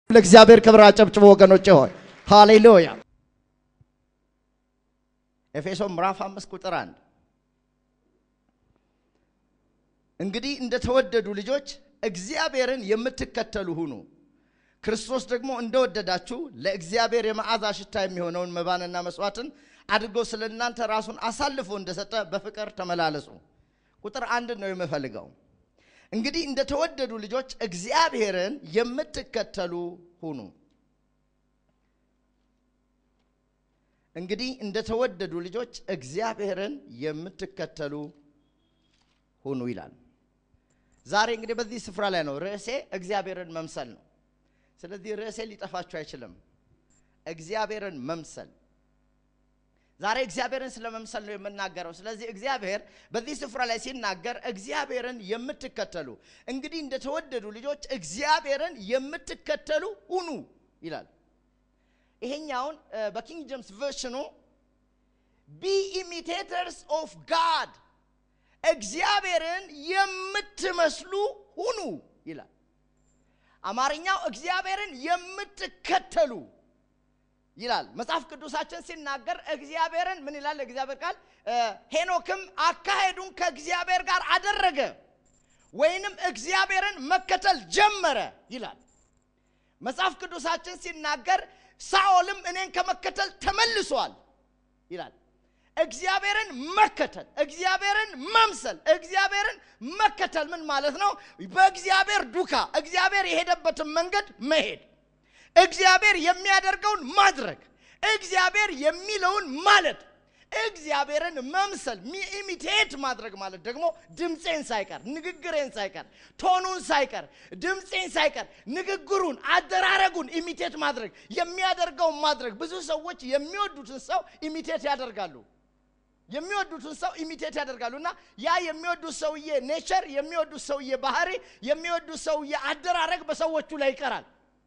ለእግዚአብሔር ክብር አጨብጭቦ ወገኖቼ ሆይ ሃሌሉያ። ኤፌሶን ምዕራፍ አምስት ቁጥር አንድ እንግዲህ እንደተወደዱ ልጆች እግዚአብሔርን የምትከተሉ ሁኑ። ክርስቶስ ደግሞ እንደወደዳችሁ ለእግዚአብሔር የመዓዛ ሽታ የሚሆነውን መባንና መስዋዕትን አድርጎ ስለ እናንተ ራሱን አሳልፎ እንደሰጠ በፍቅር ተመላለሱ። ቁጥር አንድ ነው የምፈልገው። እንግዲህ እንደተወደዱ ልጆች እግዚአብሔርን የምትከተሉ ሁኑ። እንግዲህ እንደተወደዱ ልጆች እግዚአብሔርን የምትከተሉ ሁኑ ይላል። ዛሬ እንግዲህ በዚህ ስፍራ ላይ ነው ርዕሴ እግዚአብሔርን መምሰል ነው። ስለዚህ ርዕሴ ሊጠፋችሁ አይችልም። እግዚአብሔርን መምሰል ዛሬ እግዚአብሔርን ስለ መምሰል ነው የምናገረው። ስለዚህ እግዚአብሔር በዚህ ስፍራ ላይ ሲናገር እግዚአብሔርን የምትከተሉ እንግዲህ እንደተወደዱ ልጆች እግዚአብሔርን የምትከተሉ ሁኑ ይላል። ይሄኛውን በኪንግ ጄምስ ቨርሽኑ ቢ ኢሚቴተርስ ኦፍ ጋድ እግዚአብሔርን የምትመስሉ ሁኑ ይላል። አማርኛው እግዚአብሔርን የምትከተሉ ይላል። መጽሐፍ ቅዱሳችን ሲናገር እግዚአብሔርን ምን ይላል? እግዚአብሔር ቃል ሄኖክም አካሄዱን ከእግዚአብሔር ጋር አደረገ ወይንም እግዚአብሔርን መከተል ጀመረ ይላል። መጽሐፍ ቅዱሳችን ሲናገር ሳኦልም እኔን ከመከተል ተመልሷል ይላል። እግዚአብሔርን መከተል፣ እግዚአብሔርን መምሰል፣ እግዚአብሔርን መከተል ምን ማለት ነው? በእግዚአብሔር ዱካ እግዚአብሔር የሄደበትን መንገድ መሄድ እግዚአብሔር የሚያደርገውን ማድረግ፣ እግዚአብሔር የሚለውን ማለት፣ እግዚአብሔርን መምሰል ኢሚቴት ማድረግ ማለት ደግሞ ድምፄን ሳይቀር ንግግሬን ሳይቀር ቶኑን ሳይቀር ድምፄን ሳይቀር ንግግሩን አደራረጉን ኢሚቴት ማድረግ የሚያደርገውን ማድረግ። ብዙ ሰዎች የሚወዱትን ሰው ኢሚቴት ያደርጋሉ የሚወዱትን ሰው ኢሚቴት ያደርጋሉ እና ያ የሚወዱት ሰውዬ ኔቸር የሚወዱት ሰውዬ ባህሪ የሚወዱት ሰውዬ አደራረግ በሰዎቹ ላይ ይቀራል።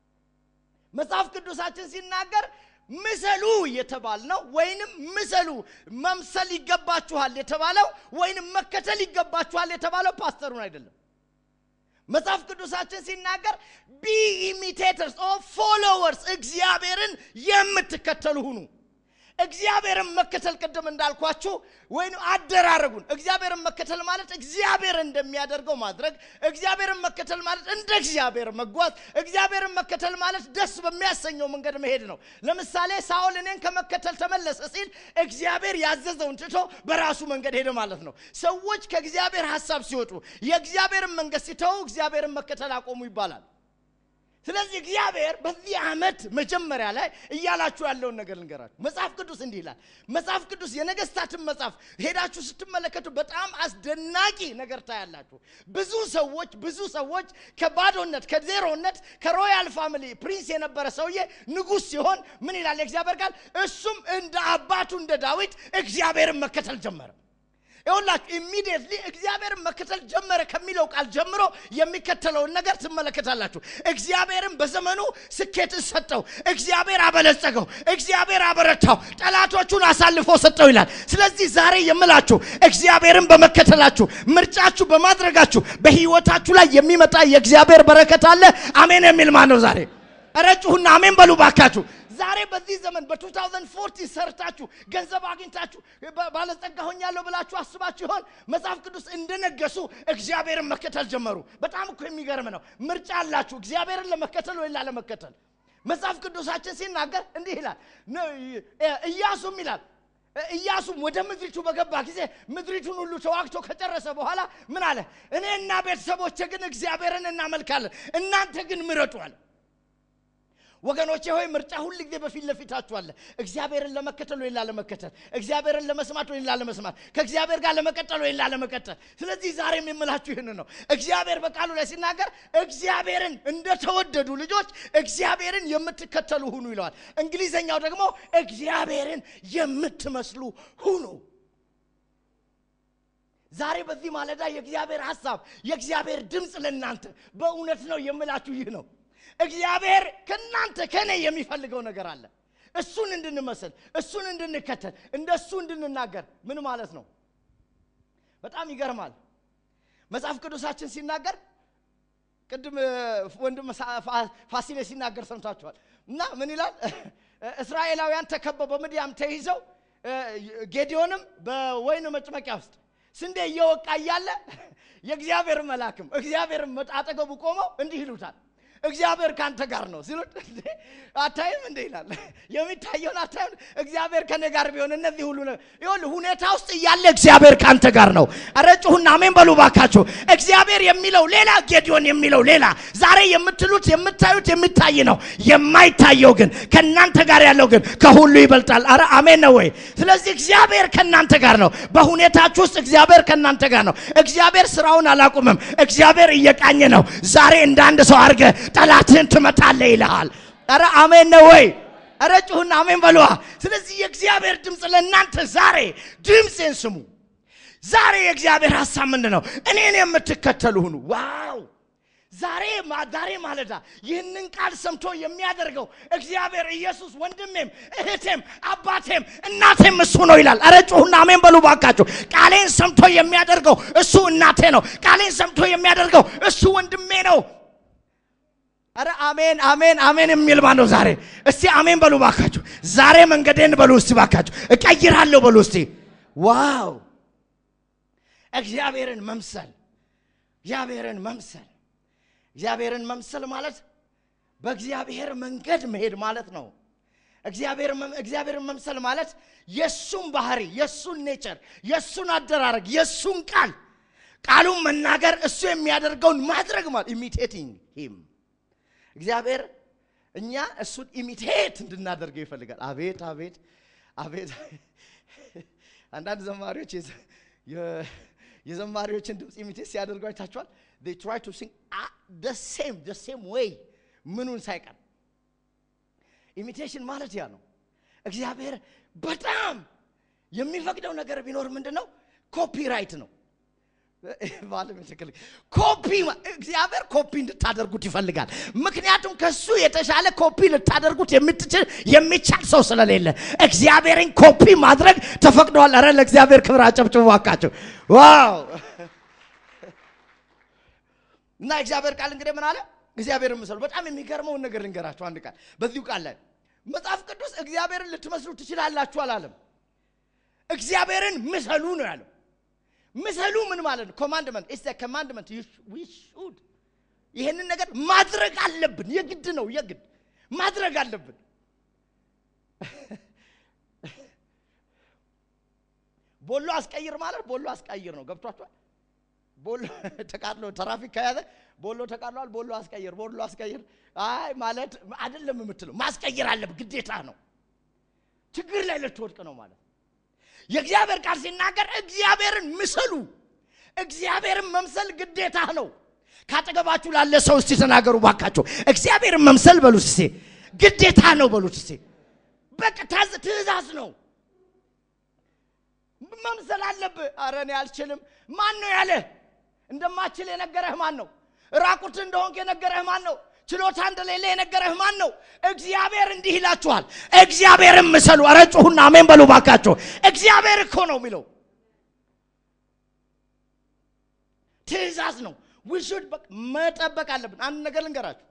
መጽሐፍ ቅዱሳችን ሲናገር ምሰሉ የተባል ነው ወይንም ምሰሉ መምሰል ይገባችኋል የተባለው ወይንም መከተል ይገባችኋል የተባለው ፓስተሩን አይደለም። መጽሐፍ ቅዱሳችን ሲናገር ቢ ኢሚቴተርስ ኦ ፎሎወርስ እግዚአብሔርን የምትከተሉ ሁኑ። እግዚአብሔርን መከተል ቅድም እንዳልኳችሁ ወይም አደራረጉን እግዚአብሔርን መከተል ማለት እግዚአብሔር እንደሚያደርገው ማድረግ፣ እግዚአብሔርን መከተል ማለት እንደ እግዚአብሔር መጓዝ፣ እግዚአብሔርን መከተል ማለት ደስ በሚያሰኘው መንገድ መሄድ ነው። ለምሳሌ ሳኦል እኔን ከመከተል ተመለሰ ሲል እግዚአብሔር ያዘዘውን ትቶ በራሱ መንገድ ሄደ ማለት ነው። ሰዎች ከእግዚአብሔር ሀሳብ ሲወጡ የእግዚአብሔርን መንገድ ሲተዉ እግዚአብሔርን መከተል አቆሙ ይባላል። ስለዚህ እግዚአብሔር በዚህ ዓመት መጀመሪያ ላይ እያላችሁ ያለውን ነገር ልንገራችሁ። መጽሐፍ ቅዱስ እንዲህ ይላል። መጽሐፍ ቅዱስ የነገስታትን መጽሐፍ ሄዳችሁ ስትመለከቱ በጣም አስደናቂ ነገር ታያላችሁ። ብዙ ሰዎች ብዙ ሰዎች ከባዶነት ከዜሮነት ከሮያል ፋሚሊ ፕሪንስ የነበረ ሰውዬ ንጉሥ ሲሆን ምን ይላል የእግዚአብሔር ቃል? እሱም እንደ አባቱ እንደ ዳዊት እግዚአብሔርን መከተል ጀመረ። ይኸውላችሁ ኢሚዲየትሊ እግዚአብሔርን መከተል ጀመረ ከሚለው ቃል ጀምሮ የሚከተለውን ነገር ትመለከታላችሁ። እግዚአብሔርን በዘመኑ ስኬትን ሰጠው፣ እግዚአብሔር አበለጸገው፣ እግዚአብሔር አበረታው፣ ጠላቶቹን አሳልፎ ሰጠው ይላል። ስለዚህ ዛሬ የምላችሁ እግዚአብሔርን በመከተላችሁ ምርጫችሁ በማድረጋችሁ በህይወታችሁ ላይ የሚመጣ የእግዚአብሔር በረከት አለ። አሜን የሚል ማን ነው? ዛሬ ኧረ ጩኹና አሜን በሉ ባካችሁ። ዛሬ በዚህ ዘመን በ2040 ሰርታችሁ ገንዘብ አግኝታችሁ ባለጸጋ ሆኛለሁ ብላችሁ አስባችሁ ይሆን? መጽሐፍ ቅዱስ እንደነገሱ እግዚአብሔርን መከተል ጀመሩ። በጣም እኮ የሚገርም ነው። ምርጫ አላችሁ እግዚአብሔርን ለመከተል ወይ ላለመከተል። መጽሐፍ ቅዱሳችን ሲናገር እንዲህ ይላል። ኢያሱም ይላል ኢያሱም ወደ ምድሪቱ በገባ ጊዜ ምድሪቱን ሁሉ ተዋግቶ ከጨረሰ በኋላ ምን አለ? እኔና ቤተሰቦቼ ግን እግዚአብሔርን እናመልካለን፣ እናንተ ግን ምረጡ አለ። ወገኖቼ ሆይ ምርጫ ሁል ጊዜ በፊት ለፊታችሁ አለ። እግዚአብሔርን ለመከተል ወይ ላለመከተል፣ እግዚአብሔርን ለመስማት ወይ ላለመስማት፣ ከእግዚአብሔር ጋር ለመቀጠል ወይ ላለመቀጠል። ስለዚህ ዛሬም የምላችሁ ይህን ነው። እግዚአብሔር በቃሉ ላይ ሲናገር እግዚአብሔርን እንደተወደዱ ልጆች እግዚአብሔርን የምትከተሉ ሁኑ ይለዋል። እንግሊዘኛው ደግሞ እግዚአብሔርን የምትመስሉ ሁኑ። ዛሬ በዚህ ማለዳ የእግዚአብሔር ሐሳብ የእግዚአብሔር ድምፅ ለእናንተ በእውነት ነው የምላችሁ ይህ ነው። እግዚአብሔር ከእናንተ ከኔ የሚፈልገው ነገር አለ። እሱን እንድንመስል፣ እሱን እንድንከተል፣ እንደ እሱ እንድንናገር። ምን ማለት ነው? በጣም ይገርማል። መጽሐፍ ቅዱሳችን ሲናገር ቅድም እ፣ ወንድም ሳ- ፋ- ፋሲሌ ሲናገር ሰምታችኋል። እና ምን ይላል? እስራኤላውያን ተከበው በምድያም ተይዘው እ፣ ጌዲዮንም በወይን መጭመቂያ ውስጥ ስንዴ እየወቃ እያለ የእግዚአብሔር መልአክም እግዚአብሔርም አጠገቡ ቆመው እንዲህ ይሉታል እግዚአብሔር ካንተ ጋር ነው ሲሉት እንዴ አታይም እንዴ ይላል። የሚታየውን አታይም? እግዚአብሔር ከኔ ጋር ቢሆን እነዚህ ሁሉ ነው። ይኸውልህ ሁኔታ ውስጥ እያለ እግዚአብሔር ካንተ ጋር ነው። ኧረ ጩኹና አሜን በሉ ባካችሁ። እግዚአብሔር የሚለው ሌላ፣ ጌዲዮን የሚለው ሌላ። ዛሬ የምትሉት የምታዩት የሚታይ ነው። የማይታየው ግን ከእናንተ ጋር ያለው ግን ከሁሉ ይበልጣል። ኧረ አሜን ነው ወይ? ስለዚህ እግዚአብሔር ከእናንተ ጋር ነው። በሁኔታችሁ ውስጥ እግዚአብሔር ከእናንተ ጋር ነው። እግዚአብሔር ስራውን አላቁምም። እግዚአብሔር እየቃኘ ነው። ዛሬ እንደ አንድ ሰው አድርገህ ጠላትህን ትመታለህ ይልሃል። ኧረ አሜን ነው ወይ? ኧረ ጩኹና አሜን በለዋ። ስለዚህ የእግዚአብሔር ድምፅ ለእናንተ ዛሬ ድምፄን ስሙ። ዛሬ የእግዚአብሔር ሀሳብ ምንድን ነው? እኔን የምትከተሉ ሁኑ። ዋው! ዛሬ ማ- ዛሬ ማለዳ ይህንን ቃል ሰምቶ የሚያደርገው እግዚአብሔር ኢየሱስ ወንድሜም እህቴም አባቴም እናቴም እሱ ነው ይላል። ኧረ ጩኹና አሜን በሉ ባካችሁ። ቃሌን ሰምቶ የሚያደርገው እሱ እናቴ ነው። ቃሌን ሰምቶ የሚያደርገው እሱ ወንድሜ ነው። አረ አሜን አሜን አሜን የሚል ማን ነው ዛሬ? እስቲ አሜን በሉ ባካችሁ። ዛሬ መንገዴን በሉ እስቲ ባካችሁ፣ እቀይራለሁ በሉ እስቲ። ዋው እግዚአብሔርን መምሰል እግዚአብሔርን መምሰል እግዚአብሔርን መምሰል ማለት በእግዚአብሔር መንገድ መሄድ ማለት ነው። እግዚአብሔር መም- እግዚአብሔርን መምሰል ማለት የእሱን ባህሪ፣ የእሱን ኔቸር፣ የእሱን አደራረግ፣ የእሱን ቃል ቃሉን መናገር እሱ የሚያደርገውን ማድረግ ማለት ኢሚቴቲንግ ሂም እግዚአብሔር እኛ እሱን ኢሚቴት እንድናደርገው ይፈልጋል። አቤት አቤት አቤት! አንዳንድ ዘማሪዎች የዘ- የ- የዘማሪዎችን ድምፅ ኢሚቴት ሲያደርጉ አይታችኋል። they try to sing ah, the same the same way ምኑን ሳይቀር ኢሚቴሽን ማለት ያ ነው። እግዚአብሔር በጣም የሚፈቅደው ነገር ቢኖር ምንድን ነው? ኮፒራይት ነው። ባለም የተከለ- ኮፒ ማ- እግዚአብሔር ኮፒ እንድታደርጉት ይፈልጋል። ምክንያቱም ከሱ የተሻለ ኮፒ ልታደርጉት የምትችል የሚቻል ሰው ስለሌለ እግዚአብሔርን ኮፒ ማድረግ ተፈቅደዋል። ኧረ ለእግዚአብሔር ክብር አጨብጭቡ እባካችሁ። ዋው! እና የእግዚአብሔር ቃል እንግዲህ ምን አለ? እግዚአብሔርን ምሰሉ። በጣም የሚገርመውን ነገር ልንገራችሁ። አንድ ቃል በዚሁ ቃል ላይ መጽሐፍ ቅዱስ እግዚአብሔርን ልትመስሉ ትችላላችሁ አላለም። እግዚአብሔርን ምሰሉ ነው ያለው። ምሰሉ ምን ማለት ነው? ኮማንድመንት ኢስ ኮማንድመንት ዊ ሹድ ይሄንን ነገር ማድረግ አለብን። የግድ ነው፣ የግድ ማድረግ አለብን። ቦሎ አስቀይር ማለት ቦሎ አስቀይር ነው። ገብቷችኋል? ቦሎ ተቃጥሎ ትራፊክ ከያዘ ቦሎ ተቃጥሏል፣ ቦሎ አስቀይር፣ ቦሎ አስቀይር። አይ ማለት አይደለም የምትለው ማስቀየር አለብህ፣ ግዴታ ነው። ችግር ላይ ልትወድቅ ነው ማለት ነው። የእግዚአብሔር ቃል ሲናገር እግዚአብሔርን ምሰሉ። እግዚአብሔርን መምሰል ግዴታ ነው። ካጠገባችሁ ላለ ሰው እስቲ ተናገሩ ባካቸው። እግዚአብሔርን መምሰል በሉት እስቲ፣ ግዴታ ነው በሉት እስቲ። በቃ ታዝ- ትእዛዝ ነው። መምሰል አለብህ። ኧረ እኔ አልችልም። ማን ነው ያለ? እንደማችል የነገረህ ማን ነው? ራቁት እንደሆንክ የነገረህ ማን ነው? ችሎታ እንደሌለ የነገረህ ማን ነው? እግዚአብሔር እንዲህ ይላችኋል፣ እግዚአብሔርን ምሰሉ። ኧረ ጩኹና አሜን በሉ ባካቸው። እግዚአብሔር እኮ ነው የሚለው ትእዛዝ ነው። ውሹድ መጠበቅ አለብን። አንድ ነገር ልንገራችሁ።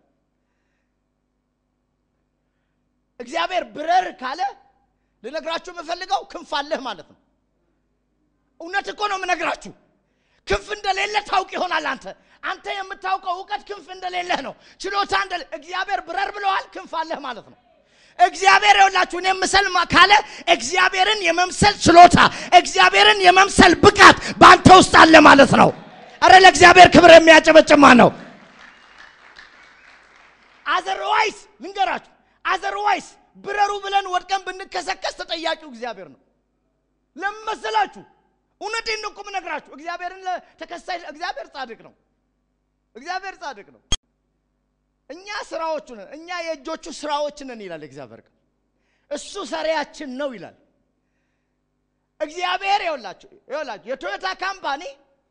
እግዚአብሔር ብረር ካለ ልነግራችሁ የምፈልገው ክንፍ አለህ ማለት ነው። እውነት እኮ ነው የምነግራችሁ። ክንፍ እንደሌለ ታውቅ ይሆናል አንተ አንተ የምታውቀው እውቀት ክንፍ እንደሌለህ ነው። ችሎታ እንደሌለ እግዚአብሔር ብረር ብለዋል፣ ክንፍ አለህ ማለት ነው። እግዚአብሔር የውላችሁ እኔ ምሰል ማ- ካለ እግዚአብሔርን የመምሰል ችሎታ እግዚአብሔርን የመምሰል ብቃት በአንተ ውስጥ አለ ማለት ነው። አረ ለእግዚአብሔር ክብር የሚያጨበጭማ ነው። አዘርዋይስ ልንገራችሁ፣ አዘርዋይስ ብረሩ ብለን ወድቀን ብንከሰከስ ተጠያቂው እግዚአብሔር ነው። ለምን መሰላችሁ? እውነቴን ነው እኮ የምነግራችሁ። እግዚአብሔርን ለተከሳይ እግዚአብሔር ጻድቅ ነው። እግዚአብሔር ጻድቅ ነው። እኛ ስራዎቹ ነን፣ እኛ የእጆቹ ስራዎች ነን ይላል እግዚአብሔር ቃል። እሱ ሰሪያችን ነው ይላል እግዚአብሔር። ይኸውላችሁ ይኸውላችሁ የቶዮታ ካምፓኒ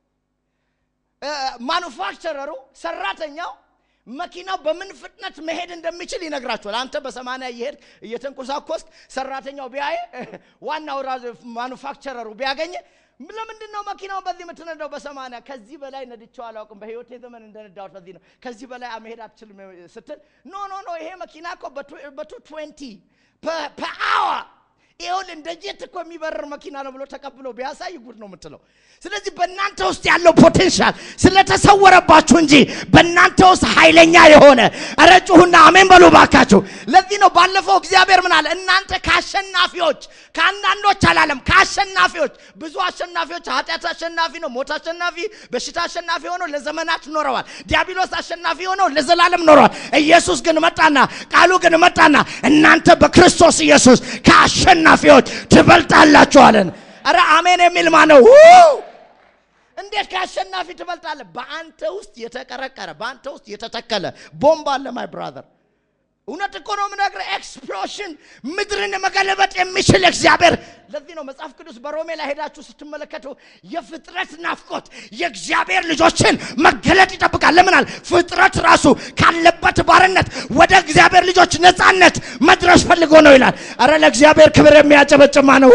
ማኑፋክቸረሩ ሰራተኛው መኪናው በምን ፍጥነት መሄድ እንደሚችል ይነግራችኋል። አንተ በሰማንያ እየሄድ እየተንኮሳኮስክ ሰራተኛው ቢያይ ዋናው ራሱ ማኑፋክቸረሩ ቢያገኝ ለምንድን ነው መኪናውን በዚህ የምትነዳው በሰማንያ ከዚህ በላይ ነድቼው አላውቅም በህይወቴ ዘመን እንደነዳሁት በዚህ ነው ከዚህ በላይ መሄድ አትችልም ስትል ኖ ኖ ኖ ይሄ መኪና እኮ በቱ ትዌንቲ ፐአወር ይኸውልህ እንደ ጄት እኮ የሚበርር መኪና ነው ብሎ ተቀብሎ ቢያሳይ ጉድ ነው የምትለው። ስለዚህ በእናንተ ውስጥ ያለው ፖቴንሻል ስለተሰወረባችሁ እንጂ በእናንተ ውስጥ ኃይለኛ የሆነ ኧረ ጩኹና አሜን በሉ ባካችሁ። ለዚህ ነው ባለፈው እግዚአብሔር ምን አለ? እናንተ ከአሸናፊዎች ከአንዳንዶች አላለም፣ ከአሸናፊዎች ብዙ አሸናፊዎች፣ ኃጢአት አሸናፊ ነው፣ ሞት አሸናፊ፣ በሽታ አሸናፊ ሆነው ለዘመናት ኖረዋል። ዲያብሎስ አሸናፊ ሆነው ለዘላለም ኖረዋል። ኢየሱስ ግን መጣና ቃሉ ግን መጣና እናንተ በክርስቶስ ኢየሱስ ከአሸናፊዎች ትበልጣላችሁ አለን። ኧረ አሜን የሚል ማነው? እንዴት ከአሸናፊ ትበልጣለህ? በአንተ ውስጥ የተቀረቀረ በአንተ ውስጥ የተተከለ ቦምብ አለ ማይ ብራዘር። እውነት እኮ ነው የምነግርህ። ኤክስፕሎሽን ምድርን መገለበጥ የሚችል እግዚአብሔር። ለዚህ ነው መጽሐፍ ቅዱስ በሮሜ ላይ ሄዳችሁ ስትመለከቱ የፍጥረት ናፍቆት የእግዚአብሔር ልጆችን መገለጥ ይጠብቃል። ለምናል ፍጥረት ራሱ ካለበት ባርነት ወደ እግዚአብሔር ልጆች ነፃነት መድረስ ፈልጎ ነው ይላል። አረ ለእግዚአብሔር ክብር የሚያጨበጭማ ነው።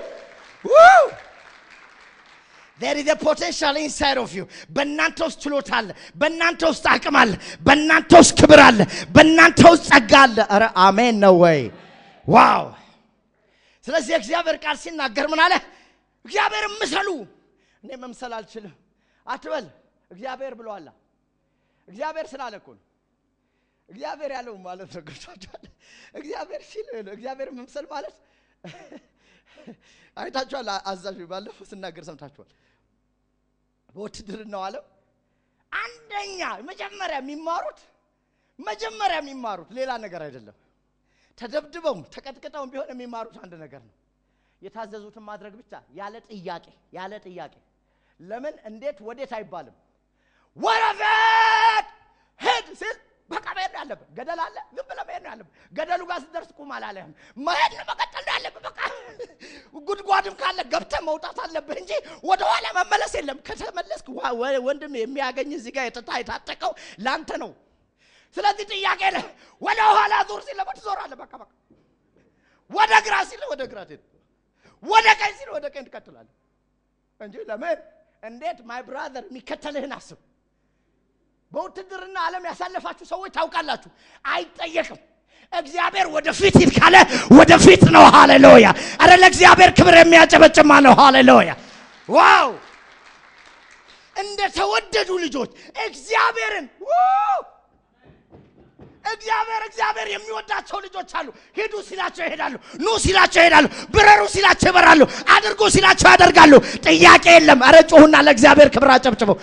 there is a potential inside of you በእናንተ ውስጥ ችሎታ አለ በእናንተ ውስጥ አቅም አለ በእናንተ ውስጥ ክብር አለ በእናንተ ውስጥ ጸጋ አለ ኧረ አሜን ነው ወይ ዋው ስለዚህ የእግዚአብሔር ቃል ሲናገር ምን አለ እግዚአብሔር ምሰሉ እኔ መምሰል አልችልም አትበል እግዚአብሔር ብሏላ እግዚአብሔር ስላለ እኮ ነው እግዚአብሔር ያለው ማለት ነው ገብቷችኋል እግዚአብሔር ሲል እግዚአብሔር መምሰል ማለት አይታችኋል አዛዥ ባለፈው ስናገር ሰምታችኋል በውትድርናው ዓለም አንደኛ መጀመሪያ የሚማሩት መጀመሪያ የሚማሩት ሌላ ነገር አይደለም ተደብድበውም ተቀጥቅጠውም ቢሆን የሚማሩት አንድ ነገር ነው የታዘዙትን ማድረግ ብቻ ያለ ጥያቄ ያለ ጥያቄ ለምን እንዴት ወዴት አይባልም ወረፈት ሂድ ሲል በቃ መሄድ ነው ያለብህ ገደል አለ ዝም ብለህ መሄድ ነው ያለብህ ገደሉ ጋር ስትደርስ ቁም አላለህም መሄድ ነው መቀጠል ነው ያለብህ በቃ ጉድጓድም ካለ ገብተህ መውጣት አለብህ እንጂ ወደኋላ መመለስ የለም ከተመለስክ ወንድም የሚያገኝ እዚህ ጋር የተታ የታጠቀው ለአንተ ነው ስለዚህ ጥያቄ ለ ወደ ኋላ ዙር ሲል ለምን ትዞራለህ በቃ በቃ ወደ ግራ ሲል ወደ ግራ ትሄድ ወደ ቀኝ ሲል ወደ ቀኝ ትቀጥላለህ እንጂ ለምን እንዴት ማይ ብራዘር የሚከተልህን አስብ በውትድርና ዓለም ያሳለፋችሁ ሰዎች ታውቃላችሁ አይጠየቅም እግዚአብሔር ወደፊት ሂድ ካለ ወደፊት ነው ሃሌሉያ አረ ለእግዚአብሔር ክብር የሚያጨበጭማ ነው ሃሌሉያ ዋው እንደ ተወደዱ ልጆች እግዚአብሔርን እግዚአብሔር እግዚአብሔር የሚወዳቸው ልጆች አሉ ሂዱ ሲላቸው ይሄዳሉ ኑ ሲላቸው ይሄዳሉ ብረሩ ሲላቸው ይበራሉ አድርጉ ሲላቸው ያደርጋሉ ጥያቄ የለም አረ ጮሁና ለእግዚአብሔር ክብር አጨብጭበው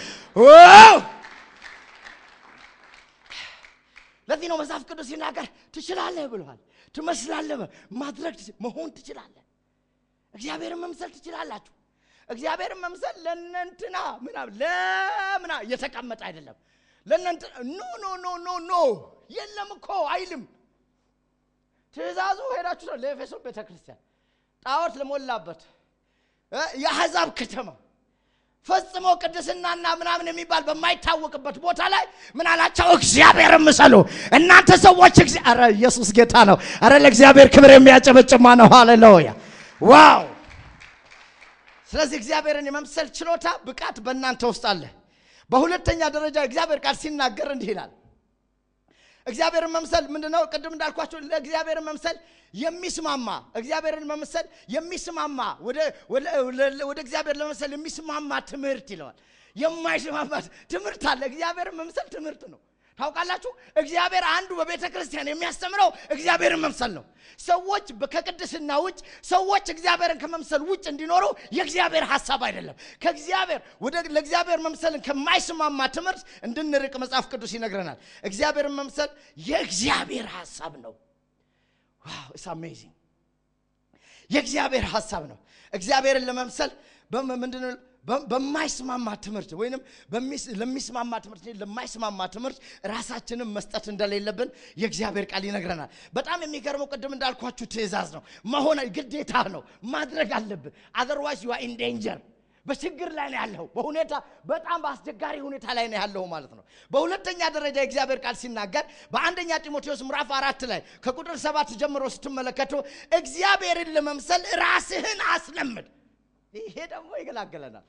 ለዚህ ነው መጽሐፍ ቅዱስ ሲናገር ትችላለህ ብለዋል ትመስላለህ ማድረግ መሆን ትችላለህ እግዚአብሔርን መምሰል ትችላላችሁ እግዚአብሔርን መምሰል ለእነንትና ምናምን ለምና እየተቀመጠ አይደለም ለእነንትና ኖ ኖ ኖ ኖ ኖ የለም እኮ አይልም ትእዛዙ ሄዳችሁ ነው ለኤፌሶን ቤተ ክርስቲያን ጣዖት ለሞላበት የአሕዛብ ከተማ ፈጽሞ ቅድስናና ምናምን የሚባል በማይታወቅበት ቦታ ላይ ምን አላቸው? እግዚአብሔር ምሰሉ እናንተ ሰዎች። ኧረ ኢየሱስ ጌታ ነው። ኧረ ለእግዚአብሔር ክብር የሚያጨበጭማ ነው። ሃሌሉያ ዋው! ስለዚህ እግዚአብሔርን የመምሰል ችሎታ ብቃት በእናንተ ውስጥ አለ። በሁለተኛ ደረጃ እግዚአብሔር ቃል ሲናገር እንዲህ ይላል። እግዚአብሔርን መምሰል ምንድነው? ቅድም እንዳልኳቸው ለእግዚአብሔርን መምሰል የሚስማማ እግዚአብሔርን መምሰል የሚስማማ ወደ እግዚአብሔር ለመምሰል የሚስማማ ትምህርት ይለዋል። የማይስማማ ትምህርት አለ። እግዚአብሔርን መምሰል ትምህርት ነው። ታውቃላችሁ፣ እግዚአብሔር አንዱ በቤተ ክርስቲያን የሚያስተምረው እግዚአብሔርን መምሰል ነው። ሰዎች ከቅድስና ውጭ ሰዎች እግዚአብሔርን ከመምሰል ውጭ እንዲኖሩ የእግዚአብሔር ሀሳብ አይደለም። ከእግዚአብሔር ወደ ለእግዚአብሔር መምሰልን ከማይስማማ ትምህርት እንድንርቅ መጽሐፍ ቅዱስ ይነግረናል። እግዚአብሔርን መምሰል የእግዚአብሔር ሀሳብ ነው። ዋው ኢትስ አሜዚንግ የእግዚአብሔር ሀሳብ ነው። እግዚአብሔርን ለመምሰል ምንድን በማይስማማ ትምህርት ወይንም ለሚስማማ ትምህርት ለማይስማማ ትምህርት ራሳችንን መስጠት እንደሌለብን የእግዚአብሔር ቃል ይነግረናል። በጣም የሚገርመው ቅድም እንዳልኳችሁ ትእዛዝ ነው፣ መሆን ግዴታ ነው፣ ማድረግ አለብን። አዘርዋይስ ዩ ኢን ዴንጀር በችግር ላይ ነው ያለው። በሁኔታ በጣም በአስቸጋሪ ሁኔታ ላይ ነው ያለው ማለት ነው። በሁለተኛ ደረጃ የእግዚአብሔር ቃል ሲናገር በአንደኛ ጢሞቴዎስ ምዕራፍ አራት ላይ ከቁጥር ሰባት ጀምሮ ስትመለከቱ እግዚአብሔርን ለመምሰል ራስህን አስለምድ ይሄ ደግሞ ይገላገለናል።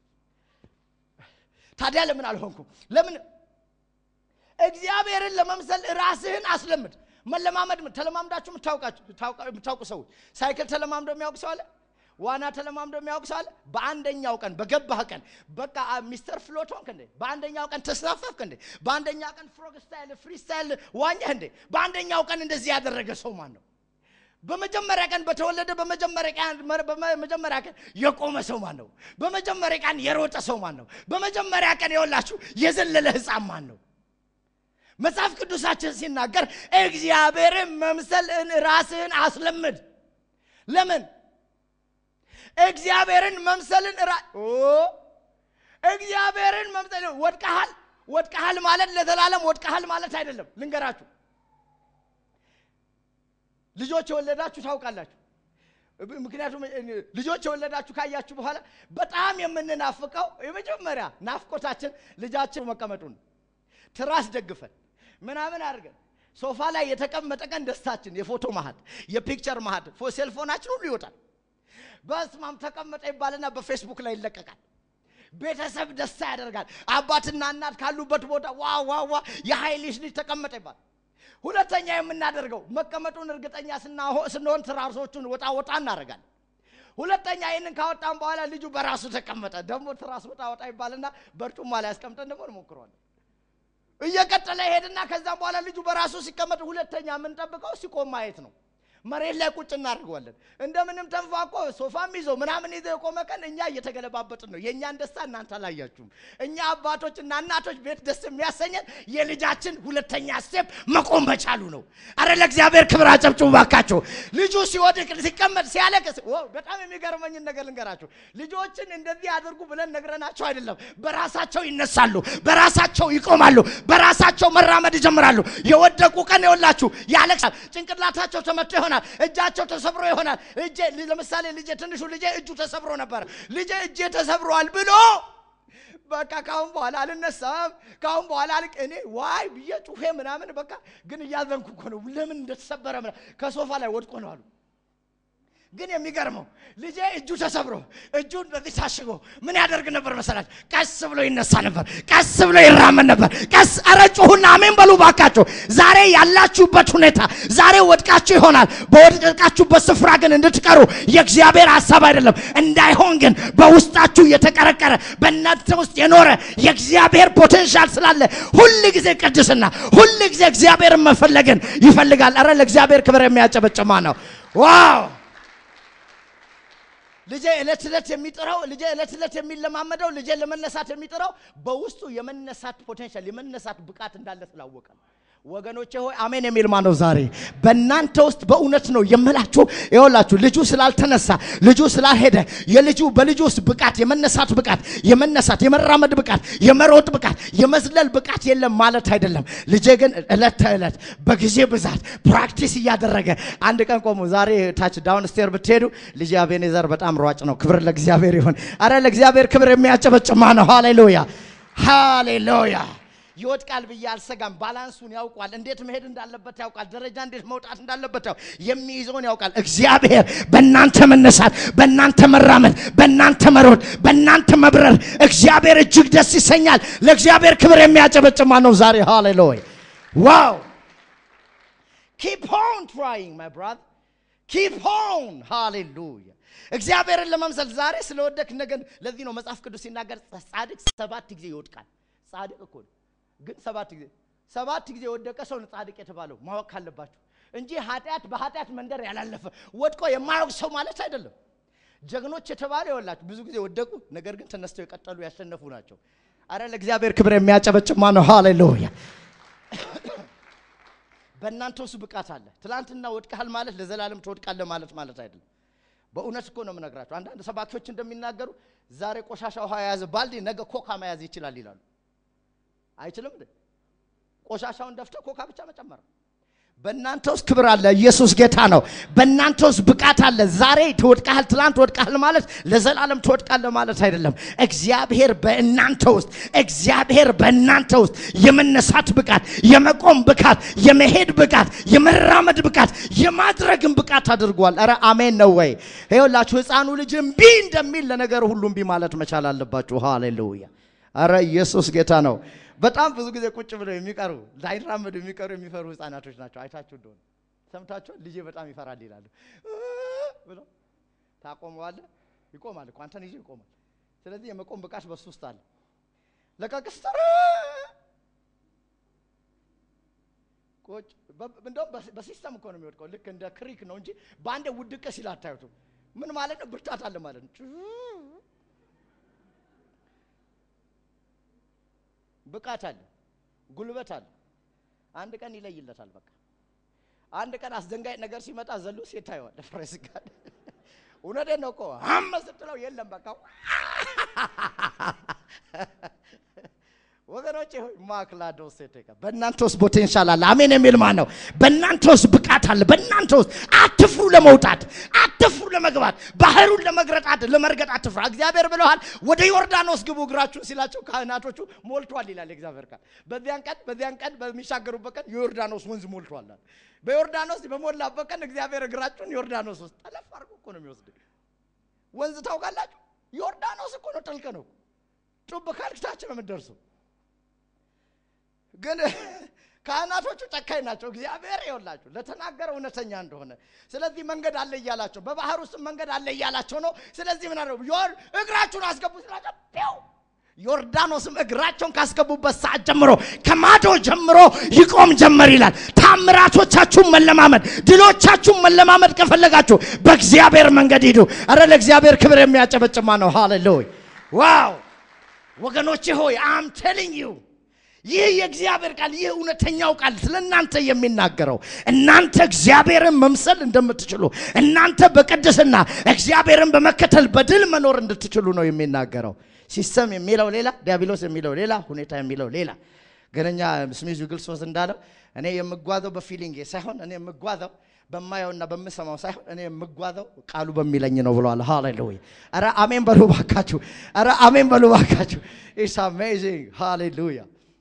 ታዲያ ለምን አልሆንኩም? ለምን እግዚአብሔርን ለመምሰል ራስህን አስለምድ። መለማመድ ምን ተለማምዳችሁ የምታውቁ ሰዎች ሳይክል ተለማምዶ የሚያውቅ ሰው አለ? ዋና ተለማምዶ የሚያውቅ ሰው አለ? በአንደኛው ቀን በገባህ ቀን በቃ ሚስተር ፍሎት ሆንክ እንዴ? በአንደኛው ቀን ተስናፈፍክ እንዴ? በአንደኛው ቀን ፍሮግ ስታይል ፍሪ ስታይል ዋኘህ እንዴ? በአንደኛው ቀን እንደዚህ ያደረገ ሰው ማን ነው? በመጀመሪያ ቀን በተወለደ በመጀመሪያ ቀን በመጀመሪያ ቀን የቆመ ሰው ማን ነው? በመጀመሪያ ቀን የሮጠ ሰው ማን ነው? በመጀመሪያ ቀን የወላችሁ የዘለለ ሕፃን ማን ነው? መጽሐፍ ቅዱሳችን ሲናገር እግዚአብሔርን መምሰል ራስህን አስለምድ። ለምን እግዚአብሔርን መምሰልን እግዚአብሔርን መምሰል ወድቀሃል ወድቀሃል ማለት ለዘላለም ወድቀሃል ማለት አይደለም። ልንገራችሁ ልጆች የወለዳችሁ ታውቃላችሁ። ምክንያቱም ልጆች የወለዳችሁ ካያችሁ በኋላ በጣም የምንናፍቀው የመጀመሪያ ናፍቆታችን ልጃችን መቀመጡን ትራስ ደግፈን ምናምን አድርገን ሶፋ ላይ የተቀመጠ ቀን ደስታችን የፎቶ ማህት የፒክቸር ማህት ሴልፎናችን ሁሉ ይወጣል። በስማም ተቀመጠ ይባልና በፌስቡክ ላይ ይለቀቃል። ቤተሰብ ደስታ ያደርጋል። አባትና እናት ካሉበት ቦታ ዋ ዋ ዋ የሀይልሽ ልጅ ተቀመጠ ይባል። ሁለተኛ የምናደርገው መቀመጡን እርግጠኛ ስንሆን ትራሶቹን ወጣ ወጣ እናደርጋለን። ሁለተኛ ይህንን ካወጣን በኋላ ልጁ በራሱ ተቀመጠ። ደግሞ ትራስ ወጣ ወጣ ይባልና በርጩማ ላይ ያስቀምጠን ደግሞ እንሞክረዋለን። እየቀጠለ ይሄድና ከዛም በኋላ ልጁ በራሱ ሲቀመጥ ሁለተኛ የምንጠብቀው ሲቆም ማየት ነው። መሬት ላይ ቁጭ እናደርገዋለን። እንደምንም ተንፋቆ ሶፋም ይዞ ምናምን ይዞ የቆመ ቀን እኛ እየተገለባበጥን ነው። የእኛን ደስታ እናንተ አላያችሁም። እኛ አባቶችና እናቶች ቤት ደስ የሚያሰኘን የልጃችን ሁለተኛ ስቴፕ መቆም መቻሉ ነው። አረ ለእግዚአብሔር ክብር አጨብጭቡ ባካቸው። ልጁ ሲወድቅ ሲቀመጥ፣ ሲያለቅስ በጣም የሚገርመኝን ነገር ልንገራችሁ። ልጆችን እንደዚህ አድርጉ ብለን ነግረናቸው አይደለም። በራሳቸው ይነሳሉ፣ በራሳቸው ይቆማሉ፣ በራሳቸው መራመድ ይጀምራሉ። የወደቁ ቀን የወላችሁ ያለቅሳል። ጭንቅላታቸው ተመቶ ይሆናል እጃቸው ተሰብሮ ይሆናል። እጄ ለምሳሌ ልጄ ትንሹ ልጄ እጁ ተሰብሮ ነበር። ልጄ እጄ ተሰብሯል ብሎ በቃ ካሁን በኋላ አልነሳም፣ ካሁን በኋላ አልቅ እኔ ዋይ ብዬ ጩፌ ምናምን በቃ ግን እያዘንኩ እኮ ነው። ለምን እንደተሰበረ ምናምን ከሶፋ ላይ ወድቆ ነው አሉ። ግን የሚገርመው ልጄ እጁ ተሰብሮ እጁን በዚህ ታሽጎ ምን ያደርግ ነበር መሰላችሁ? ቀስ ብሎ ይነሳ ነበር፣ ቀስ ብሎ ይራመድ ነበር። ቀስ ኧረ ጩኹና አሜን በሉ ባካችሁ። ዛሬ ያላችሁበት ሁኔታ ዛሬ ወድቃችሁ ይሆናል። በወድቃችሁበት ስፍራ ግን እንድትቀሩ የእግዚአብሔር ሀሳብ አይደለም። እንዳይሆን ግን በውስጣችሁ የተቀረቀረ በእናንተ ውስጥ የኖረ የእግዚአብሔር ፖቴንሻል ስላለ ሁል ጊዜ ቅድስና፣ ሁል ጊዜ እግዚአብሔርን መፈለግን ይፈልጋል። ኧረ ለእግዚአብሔር ክብር የሚያጨበጭማ ነው። ዋው ልጄ ዕለት ዕለት የሚጥረው ልጄ ዕለት ዕለት የሚለማመደው ልጄ ለመነሳት የሚጥረው በውስጡ የመነሳት ፖቴንሻል የመነሳት ብቃት እንዳለ ስላወቀ ነው። ወገኖቼ ሆይ አሜን የሚል ማን ነው? ዛሬ በእናንተ ውስጥ በእውነት ነው የምላችሁ። ይኸውላችሁ ልጁ ስላልተነሳ ልጁ ስላልሄደ የልጁ በልጁ ውስጥ ብቃት የመነሳት ብቃት የመነሳት የመራመድ ብቃት የመሮጥ ብቃት የመዝለል ብቃት የለም ማለት አይደለም። ልጄ ግን ዕለት ተዕለት በጊዜ ብዛት ፕራክቲስ እያደረገ አንድ ቀን ቆሙ። ዛሬ ታች ዳውን ስቴር ብትሄዱ ልጄ አቤኔዘር በጣም ሯጭ ነው። ክብር ለእግዚአብሔር ይሁን። አረ ለእግዚአብሔር ክብር የሚያጨበጭማ ነው። ሃሌሉያ ሃሌሉያ። ይወድቃል ብዬ አልሰጋም። ባላንሱን ያውቋል። እንዴት መሄድ እንዳለበት ያውቃል። ደረጃ እንዴት መውጣት እንዳለበት ያው የሚይዘውን ያውቃል። እግዚአብሔር በእናንተ መነሳት፣ በእናንተ መራመድ፣ በእናንተ መሮድ፣ በእናንተ መብረር እግዚአብሔር እጅግ ደስ ይሰኛል። ለእግዚአብሔር ክብር የሚያጨበጭማ ነው ዛሬ። ሃሌሉያ ዋው ኪፕ ኦን ትራይንግ ማይ ብራዘር ኪፕ ኦን ሃሌሉያ እግዚአብሔርን ለመምሰል ዛሬ ስለወደክ ነገን። ለዚህ ነው መጽሐፍ ቅዱስ ሲናገር ጻድቅ ሰባት ጊዜ ይወድቃል። ጻድቅ እኮ ነው ግን ሰባት ጊዜ ሰባት ጊዜ የወደቀ ሰው ነው ጻድቅ የተባለው ማወቅ ካለባችሁ እንጂ ኃጢአት በኃጢአት መንደር ያላለፈ ወድቆ የማያውቅ ሰው ማለት አይደለም። ጀግኖች የተባለ ይወላችሁ ብዙ ጊዜ ወደቁ፣ ነገር ግን ተነስተው የቀጠሉ ያሸነፉ ናቸው። አረ ለእግዚአብሔር ክብር የሚያጨበጭማ ነው። ሃሌሉያ በእናንተ ውስጥ ብቃት አለ። ትላንትና ወድቀሃል ማለት ለዘላለም ትወድቃለህ ማለት ማለት አይደለም። በእውነት እኮ ነው የምነግራቸው። አንዳንድ ሰባኪዎች እንደሚናገሩ ዛሬ ቆሻሻ ውሃ የያዘ ባልዲ ነገ ኮካ መያዝ ይችላል ይላሉ። አይችልም እንዴ? ቆሻሻውን ደፍተ ኮካ ብቻ መጨመር። በእናንተ ውስጥ ክብር አለ። ኢየሱስ ጌታ ነው። በእናንተ ውስጥ ብቃት አለ። ዛሬ ትወድቃል፣ ትላንት ወድቃል ማለት ለዘላለም ትወድቃለህ ማለት አይደለም። እግዚአብሔር በእናንተ ውስጥ እግዚአብሔር በእናንተ ውስጥ የመነሳት ብቃት፣ የመቆም ብቃት፣ የመሄድ ብቃት፣ የመራመድ ብቃት፣ የማድረግን ብቃት አድርጓል። ኧረ አሜን ነው ወይ? ይኸውላችሁ ሕፃኑ ልጅ እምቢ እንደሚል ለነገር ሁሉ እምቢ ማለት መቻል አለባችሁ። ሃሌሉያ! ኧረ ኢየሱስ ጌታ ነው። በጣም ብዙ ጊዜ ቁጭ ብለው የሚቀሩ ላይራመዱ የሚቀሩ የሚፈሩ ህፃናቶች ናቸው። አይታችሁ እንደሆነ ሰምታችኋል። ልጄ በጣም ይፈራል ይላሉ ብሎ ታቆመዋለህ። ይቆማል እኮ አንተን ይዞ ይቆማል። ስለዚህ የመቆም ብቃት በሱ ውስጥ አለ። ለቀቅስተር ቁጭ እንደውም በሲስተም እኮ ነው የሚወድቀው። ልክ እንደ ክሪክ ነው እንጂ በአንድ ውድቅ ሲል አታዩትም። ምን ማለት ነው? ብርታት አለ ማለት ነው። ብቃት አለ፣ ጉልበት አለ። አንድ ቀን ይለይለታል። በቃ አንድ ቀን አስደንጋጭ ነገር ሲመጣ ዘሎ ሴት ታየዋል። ፍሬስ ጋር እውነቴን ነው እኮ አመ ስትለው የለም በቃ ወገኖቼ ሆይ ማክላዶ ሴት በእናንተ ውስጥ ፖቴንሻል አለ። አሜን የሚል ማን ነው? በእናንተ ውስጥ ብቃት አለ። በእናንተ ውስጥ አትፍሩ ለመውጣት፣ አትፍሩ ለመግባት፣ ባህሩን ለመግረጣት ለመርገጥ አትፍሩ። እግዚአብሔር ብለዋል፣ ወደ ዮርዳኖስ ግቡ እግራችሁን ሲላቸው ካህናቶቹ ሞልቷል ይላል እግዚአብሔር ቃል። በዚያን ቀን በዚያን ቀን በሚሻገሩበት ቀን የዮርዳኖስ ወንዝ ሞልቷል። በዮርዳኖስ በሞላበት ቀን እግዚአብሔር እግራችሁን ዮርዳኖስ ውስጥ ጠለፍ አድርጎ እኮ ነው የሚወስድ። ወንዝ ታውቃላችሁ? ዮርዳኖስ እኮ ነው፣ ጥልቅ ነው። ጡብ ካልክ ታች ነው የምትደርሰው። ግን ካህናቶቹ ጨካኝ ናቸው። እግዚአብሔር ይኸውላችሁ ለተናገረ እውነተኛ እንደሆነ ስለዚህ መንገድ አለ እያላቸው በባህር ውስጥ መንገድ አለ እያላቸው ነው። ስለዚህ ምን አደረጉ? እግራችሁን አስገቡ ስላቸው ው ዮርዳኖስም እግራቸውን ካስገቡበት ሰዓት ጀምሮ ከማዶ ጀምሮ ይቆም ጀመር ይላል። ታምራቶቻችሁን መለማመድ፣ ድሎቻችሁን መለማመድ ከፈለጋችሁ በእግዚአብሔር መንገድ ሂዱ። አረ ለእግዚአብሔር ክብር የሚያጨበጭማ ነው። ሃሌሉያ ዋው! ወገኖቼ ሆይ አም ቴሊንግ ዩ ይህ የእግዚአብሔር ቃል ይህ እውነተኛው ቃል ስለ እናንተ የሚናገረው እናንተ እግዚአብሔርን መምሰል እንደምትችሉ እናንተ በቅድስና እግዚአብሔርን በመከተል በድል መኖር እንድትችሉ ነው የሚናገረው። ሲስተም የሚለው ሌላ፣ ዲያብሎስ የሚለው ሌላ፣ ሁኔታ የሚለው ሌላ። ግን እኛ ስሚዝ ግልሶስ እንዳለው እኔ የምጓዘው በፊሊንግ ሳይሆን እኔ የምጓዘው በማየውና በምሰማው ሳይሆን እኔ የምጓዘው ቃሉ በሚለኝ ነው ብለዋል። ሃሌሉያ! ኧረ አሜን በሉ ባካችሁ! ኧረ አሜን በሉ ባካችሁ! ኢትስ አሜዚንግ! ሃሌሉያ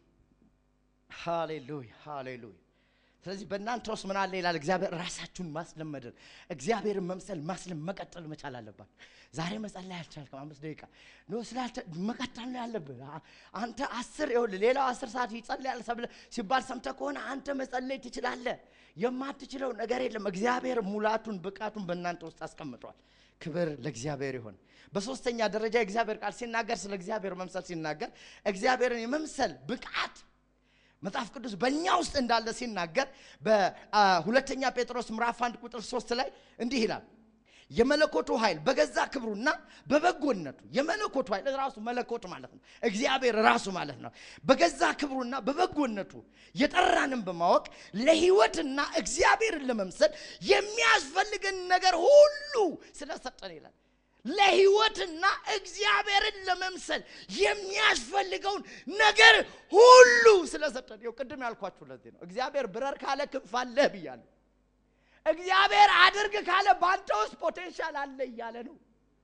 ሃሌሉያ ሃሌሉያ። ስለዚህ በእናንተ ውስጥ ምን አለ ይላል እግዚአብሔር። ራሳችሁን ማስለመድን እግዚአብሔርን መምሰል ማስለም መቀጠል መቻል አለባችሁ። ዛሬ መጸለይ አልቻልክም፣ አምስት ደቂቃ ኖ ስላልተ መቀጠል ነው ያለብህ። አንተ አስር ይኸውልህ፣ ሌላው አስር ሰዓት ይጸልያል ሲባል ሰምተህ ከሆነ አንተ መጸለይ ትችላለህ። የማትችለው ነገር የለም። እግዚአብሔር ሙላቱን ብቃቱን በእናንተ ውስጥ አስቀምጧል። ክብር ለእግዚአብሔር ይሁን። በሶስተኛ ደረጃ የእግዚአብሔር ቃል ሲናገር ስለ እግዚአብሔር መምሰል ሲናገር እግዚአብሔርን የመምሰል ብቃት መጽሐፍ ቅዱስ በእኛ ውስጥ እንዳለ ሲናገር በሁለተኛ ጴጥሮስ ምዕራፍ አንድ ቁጥር ሶስት ላይ እንዲህ ይላል የመለኮቱ ኃይል በገዛ ክብሩና በበጎነቱ የመለኮቱ ኃይል ራሱ መለኮት ማለት ነው። እግዚአብሔር ራሱ ማለት ነው። በገዛ ክብሩና በበጎነቱ የጠራንን በማወቅ ለሕይወትና እግዚአብሔርን ለመምሰል የሚያስፈልገን ነገር ሁሉ ስለሰጠን ይላል። ለሕይወትና እግዚአብሔርን ለመምሰል የሚያስፈልገውን ነገር ሁሉ ስለሰጠን። ይኸው ቅድም ያልኳችሁ ለዚህ ነው። እግዚአብሔር ብረር ካለ ክንፍ አለህ ብያለሁ። እግዚአብሔር አድርግ ካለ በአንተ ውስጥ ፖቴንሻል አለ እያለ ነው።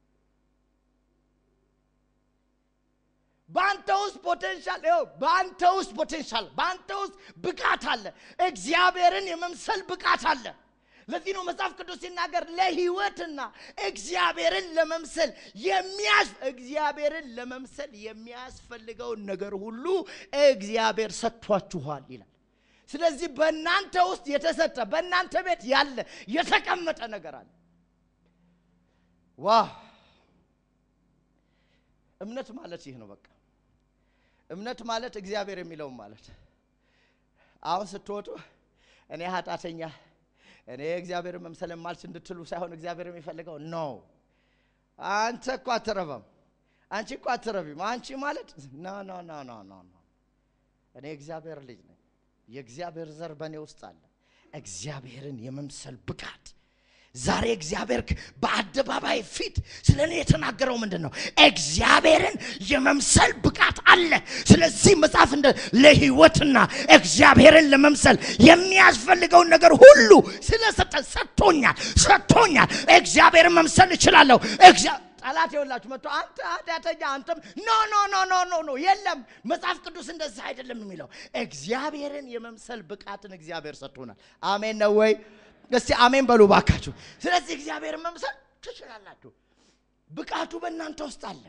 በአንተ ውስጥ ፖቴንሻል ይኸው፣ በአንተ ውስጥ ፖቴንሻል፣ በአንተ ውስጥ ብቃት አለ። እግዚአብሔርን የመምሰል ብቃት አለ። ለዚህ ነው መጽሐፍ ቅዱስ ሲናገር ለሕይወትና እግዚአብሔርን ለመምሰል የሚያስ እግዚአብሔርን ለመምሰል የሚያስፈልገውን ነገር ሁሉ እግዚአብሔር ሰጥቷችኋል ይላል። ስለዚህ በእናንተ ውስጥ የተሰጠ በእናንተ ቤት ያለ የተቀመጠ ነገር አለ። ዋ እምነት ማለት ይህ ነው። በቃ እምነት ማለት እግዚአብሔር የሚለውን ማለት አሁን ስትወጡ እኔ ኃጢአተኛ እኔ እግዚአብሔር መምሰል የማልች እንድትሉ ሳይሆን እግዚአብሔር የሚፈልገው ነው። አንተ እኮ አትረባም፣ አንቺ እኮ አትረቢም። አንቺ ማለት ኖ ኖ ኖ ኖ ኖ ኖ እኔ እግዚአብሔር ልጅ ነኝ። የእግዚአብሔር ዘር በእኔ ውስጥ አለ። እግዚአብሔርን የመምሰል ብቃት ዛሬ እግዚአብሔር በአደባባይ ፊት ስለ እኔ የተናገረው ምንድን ነው? እግዚአብሔርን የመምሰል ብቃት አለ። ስለዚህ መጽሐፍ እንደ ለህይወትና እግዚአብሔርን ለመምሰል የሚያስፈልገውን ነገር ሁሉ ስለሰጠ ሰጥቶኛል፣ ሰጥቶኛል። እግዚአብሔርን መምሰል እችላለሁ። ጠላት የወላችሁ መጥቶ አንተ ኃጢአተኛ አንተም ኖ ኖ ኖ ኖ ኖ ኖ የለም። መጽሐፍ ቅዱስ እንደዚህ አይደለም የሚለው። እግዚአብሔርን የመምሰል ብቃትን እግዚአብሔር ሰጥቶናል። አሜን ነው ወይ? እስቲ አሜን በሉ ባካችሁ። ስለዚህ እግዚአብሔርን መምሰል ትችላላችሁ። ብቃቱ በእናንተ ውስጥ አለ።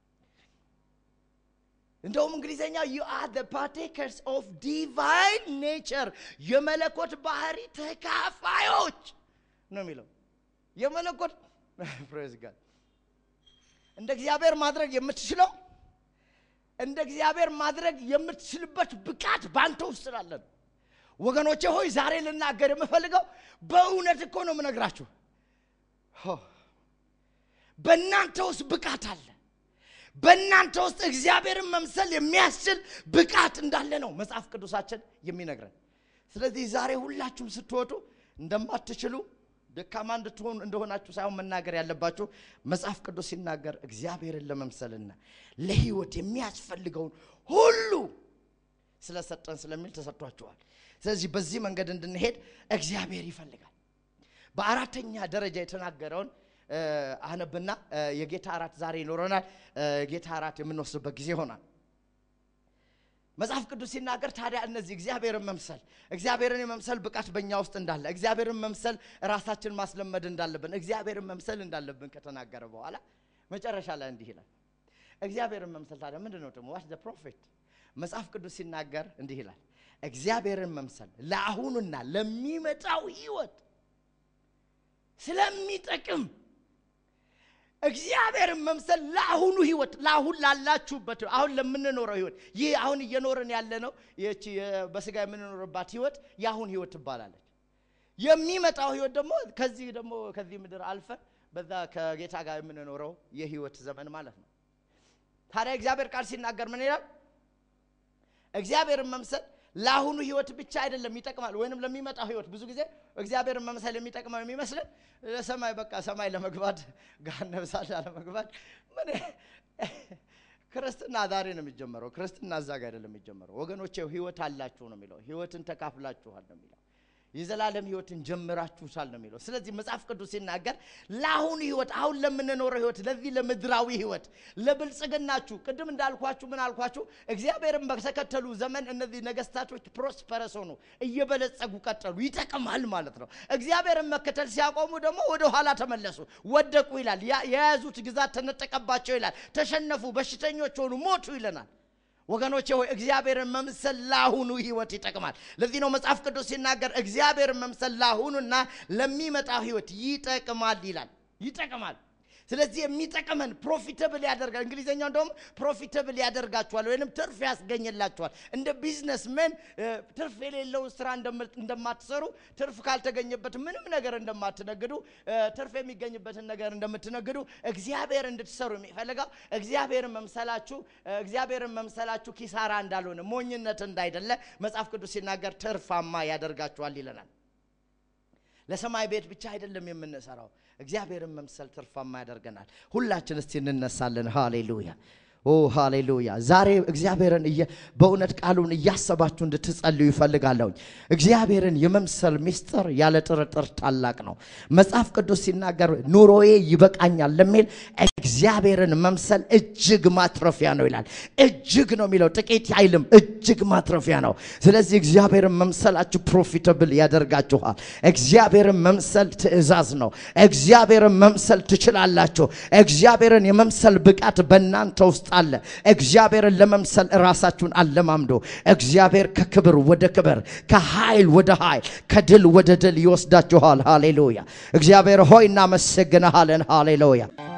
እንደውም እንግሊዘኛ ዩ አር ዘ ፓርቴከርስ ኦፍ ዲቫይን ኔቸር የመለኮት ባህሪ ተካፋዮች ነው የሚለው የመለኮት ፕሬዝ ጋድ እንደ እግዚአብሔር ማድረግ የምትችለው እንደ እግዚአብሔር ማድረግ የምትችልበት ብቃት በአንተ ውስጥ ስላለ ነው። ወገኖቼ ሆይ ዛሬ ልናገር የምፈልገው በእውነት እኮ ነው የምነግራችሁ። በእናንተ ውስጥ ብቃት አለ። በእናንተ ውስጥ እግዚአብሔርን መምሰል የሚያስችል ብቃት እንዳለ ነው መጽሐፍ ቅዱሳችን የሚነግረን። ስለዚህ ዛሬ ሁላችሁም ስትወጡ እንደማትችሉ ደካማ እንድትሆኑ እንደሆናችሁ ሳይሆን መናገር ያለባችሁ መጽሐፍ ቅዱስ ሲናገር እግዚአብሔርን ለመምሰልና ለሕይወት የሚያስፈልገውን ሁሉ ስለሰጠን ስለሚል ተሰጥቷችኋል። ስለዚህ በዚህ መንገድ እንድንሄድ እግዚአብሔር ይፈልጋል። በአራተኛ ደረጃ የተናገረውን አነብና የጌታ እራት ዛሬ ይኖረናል። የጌታ እራት የምንወስድበት ጊዜ ይሆናል። መጽሐፍ ቅዱስ ሲናገር ታዲያ እነዚህ እግዚአብሔርን መምሰል እግዚአብሔርን የመምሰል ብቃት በእኛ ውስጥ እንዳለ እግዚአብሔርን መምሰል ራሳችን ማስለመድ እንዳለብን እግዚአብሔርን መምሰል እንዳለብን ከተናገረ በኋላ መጨረሻ ላይ እንዲህ ይላል። እግዚአብሔርን መምሰል ታዲያ ምንድን ነው ደግሞ ዋት ፕሮፌት መጽሐፍ ቅዱስ ሲናገር እንዲህ ይላል። እግዚአብሔርን መምሰል ለአሁኑና ለሚመጣው ህይወት ስለሚጠቅም እግዚአብሔርን መምሰል ለአሁኑ ህይወት ለአሁን ላላችሁበት አሁን ለምንኖረው ህይወት ይህ አሁን እየኖርን ያለ ነው ይህቺ በስጋ የምንኖርባት ህይወት የአሁን ህይወት ትባላለች። የሚመጣው ህይወት ደግሞ ከዚህ ደግሞ ከዚህ ምድር አልፈን በዛ ከጌታ ጋር የምንኖረው የህይወት ዘመን ማለት ነው። ታዲያ እግዚአብሔር ቃል ሲናገር ምን ይላል? እግዚአብሔርን መምሰል ለአሁኑ ህይወት ብቻ አይደለም ይጠቅማል፣ ወይንም ለሚመጣው ህይወት። ብዙ ጊዜ እግዚአብሔርን መምሰል የሚጠቅመው የሚመስልን ለሰማይ በቃ ሰማይ ለመግባት ገሃነመ እሳት ለመግባት ምን ክርስትና ዛሬ ነው የሚጀመረው። ክርስትና እዛ ጋር አይደለም የሚጀመረው ወገኖቼ። ህይወት አላችሁ ነው የሚለው። ህይወትን ተካፍላችኋል ነው የሚለው። የዘላለም ህይወትን ጀምራችሁታል ነው የሚለው። ስለዚህ መጽሐፍ ቅዱስ ሲናገር ለአሁኑ ህይወት፣ አሁን ለምንኖረው ህይወት፣ ለዚህ ለምድራዊ ህይወት፣ ለብልጽግናችሁ፣ ቅድም እንዳልኳችሁ ምን አልኳችሁ? እግዚአብሔርን በተከተሉ ዘመን እነዚህ ነገስታቶች ፕሮስፐረስ ሆኑ፣ እየበለጸጉ ቀጠሉ። ይጠቅማል ማለት ነው። እግዚአብሔርን መከተል ሲያቆሙ ደግሞ ወደ ኋላ ተመለሱ፣ ወደቁ ይላል። የያዙት ግዛት ተነጠቀባቸው ይላል። ተሸነፉ፣ በሽተኞች ሆኑ፣ ሞቱ ይለናል። ወገኖቼ ሆይ እግዚአብሔርን መምሰል ለአሁኑ ህይወት ይጠቅማል። ለዚህ ነው መጽሐፍ ቅዱስ ሲናገር እግዚአብሔርን መምሰል ለአሁኑና ለሚመጣው ህይወት ይጠቅማል ይላል። ይጠቅማል። ስለዚህ የሚጠቅመን ፕሮፊተብል ያደርጋል። እንግሊዝኛው እንደውም ፕሮፊተብል ያደርጋችኋል ወይንም ትርፍ ያስገኝላችኋል። እንደ ቢዝነስመን ትርፍ የሌለውን ስራ እንደማትሰሩ፣ ትርፍ ካልተገኘበት ምንም ነገር እንደማትነግዱ፣ ትርፍ የሚገኝበትን ነገር እንደምትነግዱ እግዚአብሔር እንድትሰሩ የሚፈልገው እግዚአብሔርን መምሰላችሁ እግዚአብሔርን መምሰላችሁ ኪሳራ እንዳልሆነ ሞኝነት እንዳይደለ መጽሐፍ ቅዱስ ሲናገር ትርፋማ ያደርጋችኋል ይለናል። ለሰማይ ቤት ብቻ አይደለም የምንሰራው፣ እግዚአብሔርን መምሰል ትርፋማ ያደርገናል። ሁላችን እስቲ እንነሳለን። ሃሌሉያ ኦ ሃሌሉያ። ዛሬ እግዚአብሔርን በእውነት ቃሉን እያሰባችሁ እንድትጸልዩ ይፈልጋለሁኝ። እግዚአብሔርን የመምሰል ምስጢር ያለ ጥርጥር ታላቅ ነው። መጽሐፍ ቅዱስ ሲናገር ኑሮዬ ይበቃኛል ለሚል እግዚአብሔርን መምሰል እጅግ ማትረፊያ ነው ይላል። እጅግ ነው የሚለው ጥቂት አይልም፣ እጅግ ማትረፊያ ነው። ስለዚህ እግዚአብሔርን መምሰላችሁ ፕሮፊተብል ያደርጋችኋል። እግዚአብሔርን መምሰል ትእዛዝ ነው። እግዚአብሔርን መምሰል ትችላላችሁ። እግዚአብሔርን የመምሰል ብቃት በእናንተ ውስጥ አለ። እግዚአብሔርን ለመምሰል ራሳችሁን አለማምዶ እግዚአብሔር ከክብር ወደ ክብር፣ ከኃይል ወደ ኃይል፣ ከድል ወደ ድል ይወስዳችኋል። ሃሌሉያ። እግዚአብሔር ሆይ እናመሰግንሃለን። ሃሌሉያ